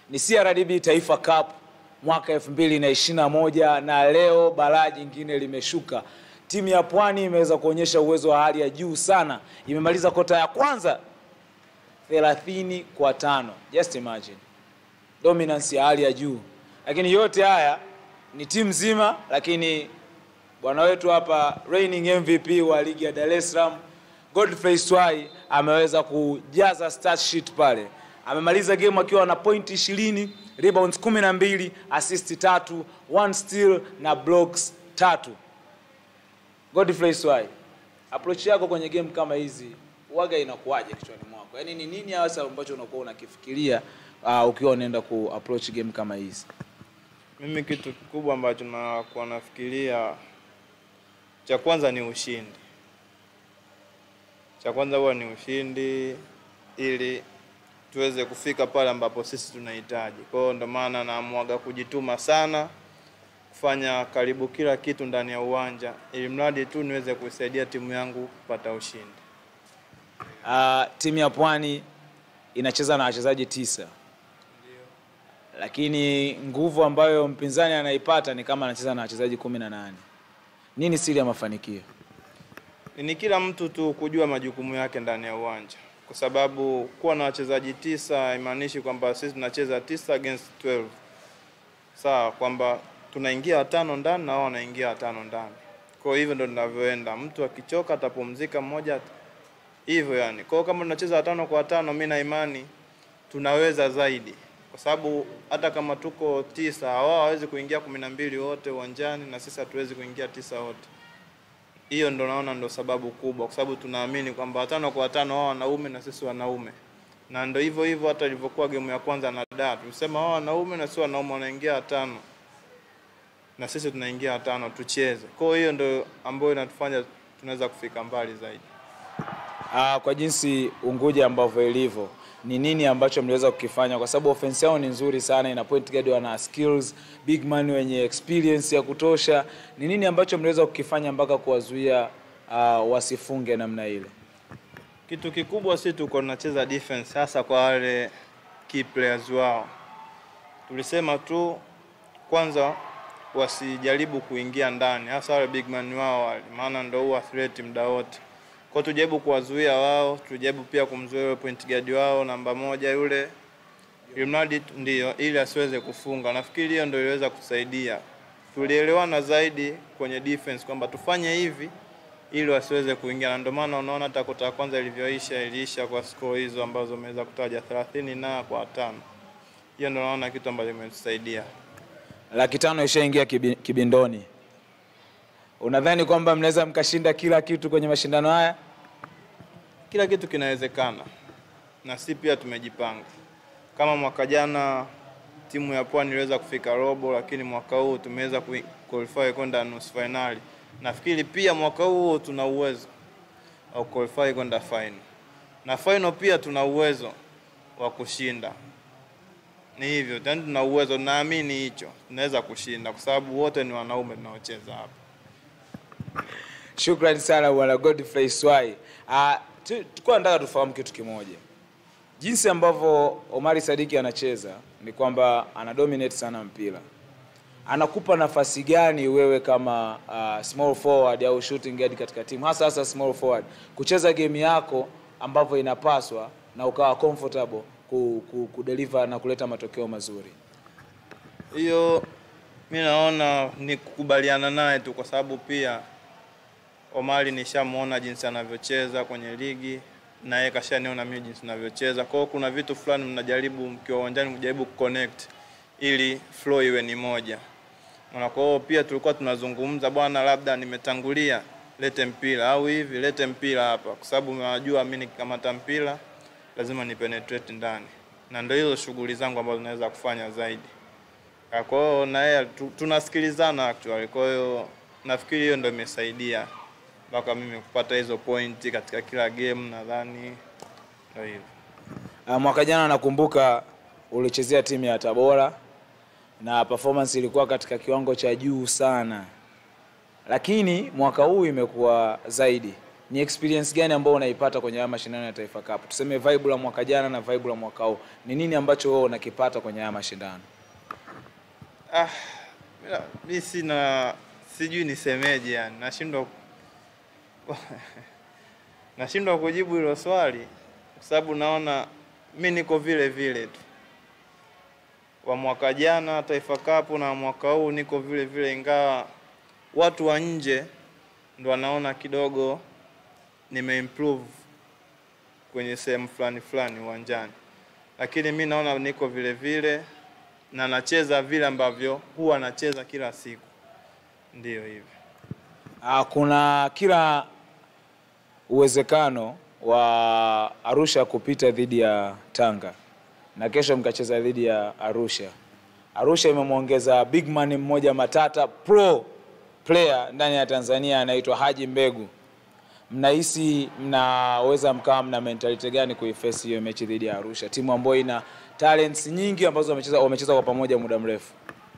ni CRDB Taifa Cup mwaka 2021 na leo balaa jingine limeshuka. Timu ya Pwani imeweza kuonyesha uwezo wa hali ya juu sana, imemaliza kota ya kwanza 30 kwa tano. Just imagine dominance ya hali ya juu, lakini yote haya ni timu nzima, lakini bwana wetu hapa reigning MVP wa ligi ya Dar es Salaam Godfrey Swai ameweza kujaza stat sheet pale. Amemaliza game akiwa na point 20, rebounds 12, assist tatu, one steal na blocks tatu. Godfrey Swai, approach yako kwenye game kama hizi waga inakuwaje kichwani mwako? Yaani ni nini hasa ambacho unakuwa unakifikiria uh, ukiwa unaenda ku approach game kama hizi? Mimi kitu kikubwa ambacho nakuwa nafikiria, cha kwanza ni ushindi. Cha kwanza huwa ni ushindi, ili tuweze kufika pale ambapo sisi tunahitaji. Kwa hiyo ndio maana naamwaga kujituma sana, kufanya karibu kila kitu ndani ya uwanja, ili mradi tu niweze kuisaidia timu yangu kupata ushindi. Uh, timu ya Pwani inacheza na wachezaji tisa, lakini nguvu ambayo mpinzani anaipata ni kama anacheza na wachezaji kumi na nane. Nini siri ya mafanikio? ni kila mtu tu kujua majukumu yake ndani ya uwanja, kwa sababu kuwa na wachezaji tisa haimaanishi kwamba sisi tunacheza tisa against 12 sawa, kwamba tunaingia watano ndani na wao wanaingia watano ndani. Kwa hivyo ndo tunavyoenda, mtu akichoka atapumzika mmoja hivyo yani. Kwa hiyo kama tunacheza watano kwa watano, mimi na imani tunaweza zaidi, kwa sababu hata kama tuko tisa, wao hawezi kuingia kumi na mbili wote uwanjani na sisi hatuwezi kuingia tisa wote hiyo ndo naona ndo sababu kubwa, kwa sababu tunaamini kwamba watano kwa watano wao wanaume na sisi wanaume, na ndo hivyo hivyo. Hata ilivyokuwa gemu ya kwanza na Dar, tulisema wao wanaume na sisi wanaume wanaingia watano na sisi tunaingia watano, tucheze. Kwa hiyo ndo ambayo inatufanya tunaweza kufika mbali zaidi. Uh, kwa jinsi Unguja ambavyo ilivyo, ni nini ambacho mliweza kukifanya? Kwa sababu offense yao ni nzuri sana, ina point guard wana skills, big man wenye experience ya kutosha. Ni nini ambacho mliweza kukifanya mpaka kuwazuia uh, wasifunge namna ile? Kitu kikubwa si tuko tunacheza defense, hasa kwa wale key players wao. Tulisema tu kwanza wasijaribu kuingia ndani, hasa wale big man wao wale, maana ndo huwa threat muda wote. Kwa tujaribu kuwazuia wao, tujaribu pia kumzuia yule point guard wao namba moja yule, ili mradi ndio, ili asiweze kufunga. Nafikiri hiyo ndio iliweza kusaidia. Tulielewana zaidi kwenye defense kwamba tufanye hivi ili wasiweze kuingia, na ndio maana unaona hata kota ya kwanza ilivyoisha iliisha kwa score hizo ambazo umeweza kutaja 30 na kwa tano. Hiyo ndio naona kitu ambacho kimetusaidia. Laki tano ishaingia kibi, kibindoni. Unadhani kwamba mnaweza mkashinda kila kitu kwenye mashindano haya? Kila kitu kinawezekana, na si pia tumejipanga. Kama mwaka jana timu ya Pwani iliweza kufika robo, lakini mwaka huu tumeweza ku- qualify kwenda nusu finali. Nafikiri pia mwaka huu tuna uwezo wa qualify kwenda final, na final pia tuna uwezo wa kushinda. Ni hivyo, tena tuna uwezo, naamini hicho tunaweza kushinda, kwa sababu wote ni wanaume tunaocheza hapa. Shukrani sana bwana Godfrey Swai. Uh, tulikuwa nataka tufahamu kitu kimoja, jinsi ambavyo Omari Sadiki anacheza ni kwamba ana dominate sana mpira. Anakupa nafasi gani wewe kama uh, small forward au shooting guard katika timu, hasa hasa small forward, kucheza game yako ambavyo inapaswa na ukawa comfortable ku, ku, kudeliver na kuleta matokeo mazuri? hiyo mi naona ni kukubaliana naye tu, kwa sababu pia Omari nishamuona jinsi anavyocheza kwenye ligi na yeye kashaniona mimi jinsi ninavyocheza. Kwa hiyo kuna vitu fulani mnajaribu mkiwa uwanjani kujaribu kuconnect ili flow iwe ni moja. Na kwa hiyo pia tulikuwa tunazungumza, bwana, labda nimetangulia, lete mpira au hivi, lete mpira hapa, kwa sababu najua mimi nikikamata mpira lazima ni penetrate ndani, na ndio hizo shughuli zangu ambazo naweza kufanya zaidi. Ah, Kwa hiyo na yeye tu- tunasikilizana actually. Kwa hiyo nafikiri hiyo ndio imesaidia mpaka mimi kupata hizo pointi katika kila game, nadhani ndio hivyo. Uh, mwaka jana nakumbuka ulichezea timu ya Tabora na performance ilikuwa katika kiwango cha juu sana, lakini mwaka huu imekuwa zaidi. ni experience gani ambayo unaipata kwenye haya mashindano ya Taifa Cup? Tuseme vibe la mwaka jana na vibe la mwaka huu, ni nini ambacho wewe unakipata kwenye haya mashindano? Ah, mira- mi sina sijui nisemeje yani, nashindwa nashindwa kujibu hilo swali kwa sababu naona mi niko vile vile tu wa mwaka jana Taifa Cup na mwaka huu niko vile vile, ingawa watu wa nje ndo wanaona kidogo nimeimprove kwenye sehemu fulani fulani uwanjani, lakini mi naona niko vile vile na nacheza vile ambavyo huwa nacheza kila siku, ndiyo hivyo. Ah, kuna kila uwezekano wa Arusha kupita dhidi ya Tanga na kesho mkacheza dhidi ya Arusha. Arusha imemwongeza big man mmoja matata pro player ndani ya Tanzania anaitwa Haji Mbegu. Mnahisi mnaweza mkawa mna mentality gani kuiface hiyo mechi dhidi ya Arusha, timu ambayo ina talents nyingi ambazo wamecheza wamecheza kwa pamoja muda mrefu?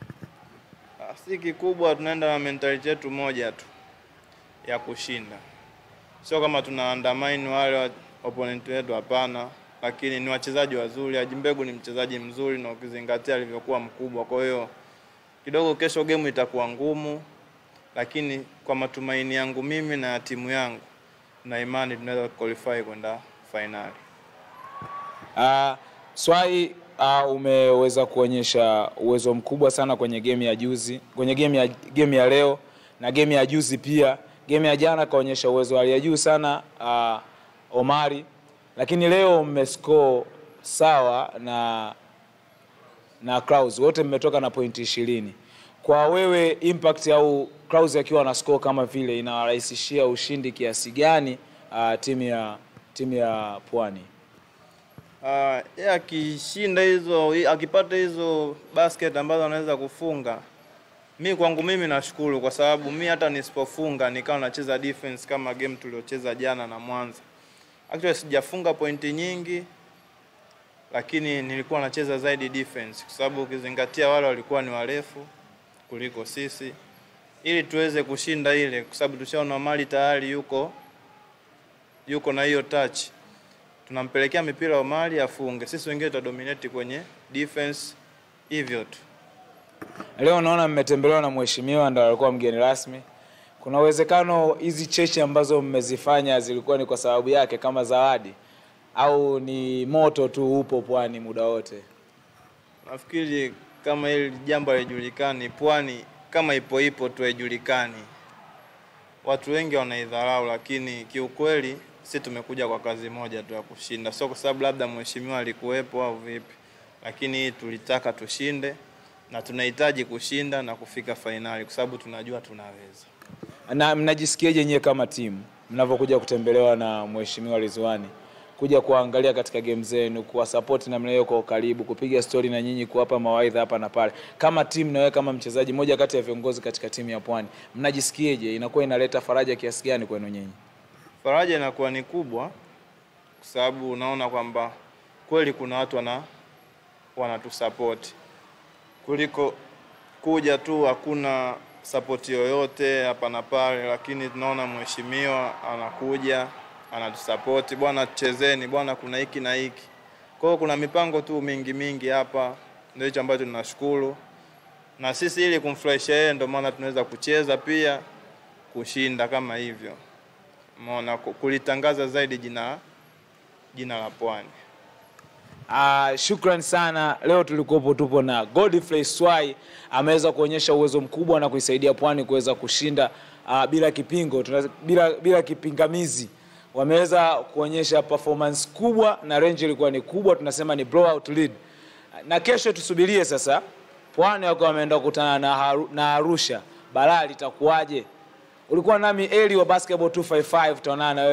Ah, Si kikubwa, tunaenda na mentality yetu moja tu ya kushinda, sio kama tuna undermine wale wa- opponent wetu, hapana, lakini ni wachezaji wazuri. Haji Mbegu ni mchezaji mzuri na ukizingatia alivyokuwa mkubwa, kwa hiyo kidogo kesho game itakuwa ngumu, lakini kwa matumaini yangu mimi na ya timu yangu na imani tunaweza qualify kwenda fainali. Uh, Swai uh, umeweza kuonyesha uwezo mkubwa sana kwenye game ya juzi, kwenye game ya game ya leo na game ya juzi pia. Game ya jana kaonyesha uwezo wa hali ya juu sana uh, Omari, lakini leo mmescore sawa na na Kraus, wote mmetoka na pointi ishirini. Kwa wewe impact au Kraus akiwa na score kama vile inawarahisishia ushindi kiasi gani uh, timu ya timu ya Pwani? Uh, yeye akishinda hizo akipata hizo basket ambazo anaweza kufunga, mi kwangu mimi nashukuru, kwa sababu mi hata nisipofunga nikawa nacheza defense kama game tuliocheza jana na Mwanza. Actually sijafunga pointi nyingi, lakini nilikuwa nacheza zaidi defense, kwa sababu ukizingatia wale walikuwa ni warefu kuliko sisi, ili tuweze kushinda ile, kwa sababu tushaona mali tayari yuko yuko na hiyo touch tunampelekea mipira Omari afunge, sisi wengine tutadominate kwenye defense, hivyo tu. Leo naona mmetembelewa na mheshimiwa ndo alikuwa mgeni rasmi. Kuna uwezekano hizi cheche ambazo mmezifanya zilikuwa ni kwa sababu yake kama zawadi, au ni moto tu upo Pwani muda wote? Nafikiri kama hili jambo halijulikani Pwani, kama ipo ipo tu haijulikani, watu wengi wanaidharau, lakini kiukweli si tumekuja kwa kazi moja tu ya kushinda, sio kwa sababu labda mheshimiwa alikuwepo au vipi, lakini hii tulitaka tushinde na tunahitaji kushinda na kufika fainali kwa sababu tunajua tunaweza. Na mnajisikiaje nyewe kama timu mnavyokuja kutembelewa na mheshimiwa Ridhiwani kuja kuangalia katika game zenu, kuwasapoti namna hiyo kwa ukaribu, kupiga stori na nyinyi, kuwapa mawaidha hapa na pale, kama timu na wewe kama mchezaji mmoja kati ya viongozi katika timu ya Pwani, mnajisikiaje? Inakuwa inaleta faraja kiasi gani kwenu nyinyi? faraja inakuwa ni kubwa kwa sababu unaona kwamba kweli kuna watu wana wanatusapoti kuliko kuja tu hakuna sapoti yoyote hapa na pale, lakini tunaona mheshimiwa anakuja anatusapoti, bwana chezeni, bwana kuna hiki na hiki. Kwa hiyo kuna mipango tu mingi mingi hapa, ndio hicho ambacho tunashukuru na sisi, ili kumfurahisha yeye, ndio maana tunaweza kucheza pia kushinda kama hivyo Umeona, ku- kulitangaza zaidi jina jina la Pwani. Uh, shukran sana. Leo tulikuwepo tupo na Godfrey Swai, ameweza kuonyesha uwezo mkubwa na kuisaidia Pwani kuweza kushinda uh, bila kipingo tuna, bila, bila kipingamizi. Wameweza kuonyesha performance kubwa na range ilikuwa ni kubwa, tunasema ni blowout lead. Na kesho tusubirie sasa, Pwani wako wameenda kukutana na, Haru- na Arusha, balaa litakuwaje? Ulikuwa nami Eli wa Basketball 255, tutaonana na wewe.